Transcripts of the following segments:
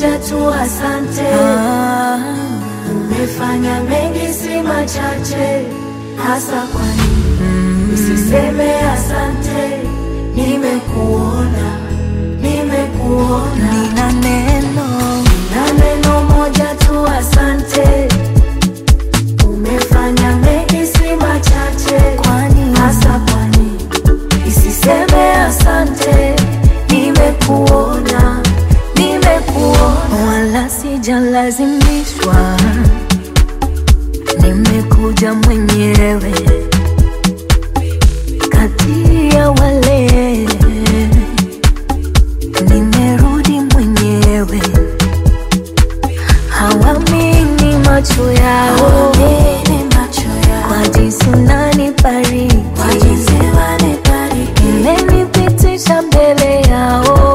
moja tu, asante. Ah, Umefanya mengi, si machache, hasa kwa nini usiseme asante? Nimekuona, nimekuona nina neno na neno moja tu, asante. Umefanya mengi, si machache, kwani hasa kwa nini isiseme asante? Nimekuona, nimekuona wala sijalazimishwa, nimekuja mwenyewe kati ya wale, nimerudi mwenyewe, hawamini macho yao Hawamini macho yao. kwa jinsi unanibariki, Kwa jinsi wanibariki. umenipitisha mbele yao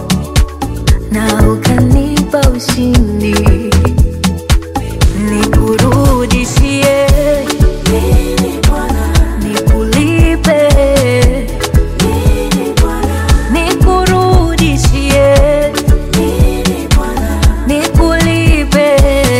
na ukanipa ushindi, nikurudishie, Nini Bwana, nikulipe, nini Bwana, nikurudishie, nini Bwana, nikulipe.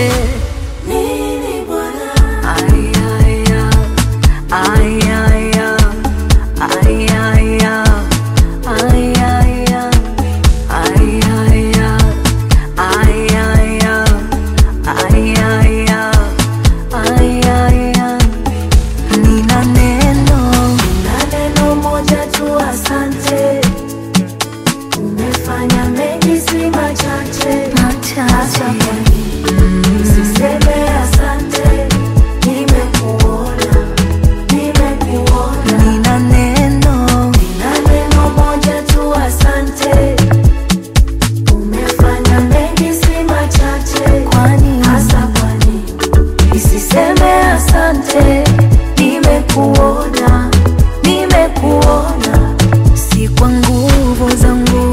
nini Bwana. Ay, ay, ay, ay, ay, ay, ay, ay, ay, ay, ay, ay, ay, ay, ay, ay, ay, nina neno Na neno moja tu, asante. Umefanya mengi, si machache, hasa machache kwa nini usiseme asante? Nimekuona, nimekuona nina neno na neno moja tu, asante. Umefanya mengi, si machache, kwani hasa kwa nini isiseme asante? Nimekuona, nimekuona si kwa nguvu zangu,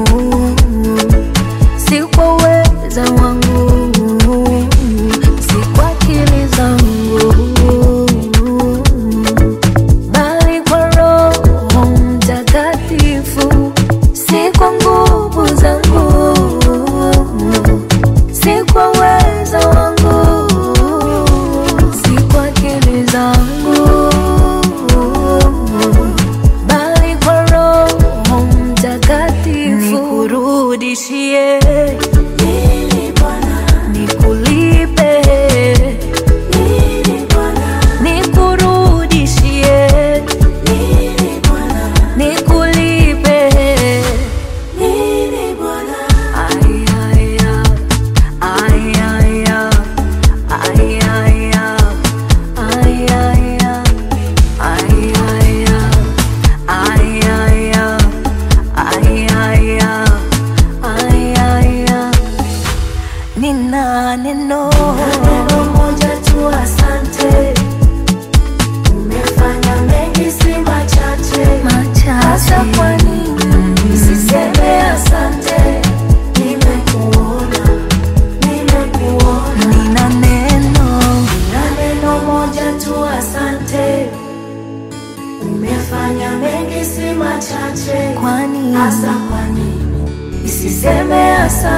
si kwa uweza wangu, si kwa akili zangu, bali kwa Roho Mtakatifu, si kwa nguvu zangu, si kwa uweza wangu, si kwa akili zangu, bali kwa Roho Mtakatifu, nikurudishie, nini Bwana, nikulipe, nini Bwana, nikurudishie, nini Bwana, nikulipe. nini Bwana. Ay, ay, ay, ay, ay, ay, ay, ay, ay, ay, ay, ay, ay, ay, ay, ay, ay, nina neno Neno moja tu, asante. Umefanya mengi, si machache, hasa machache kwa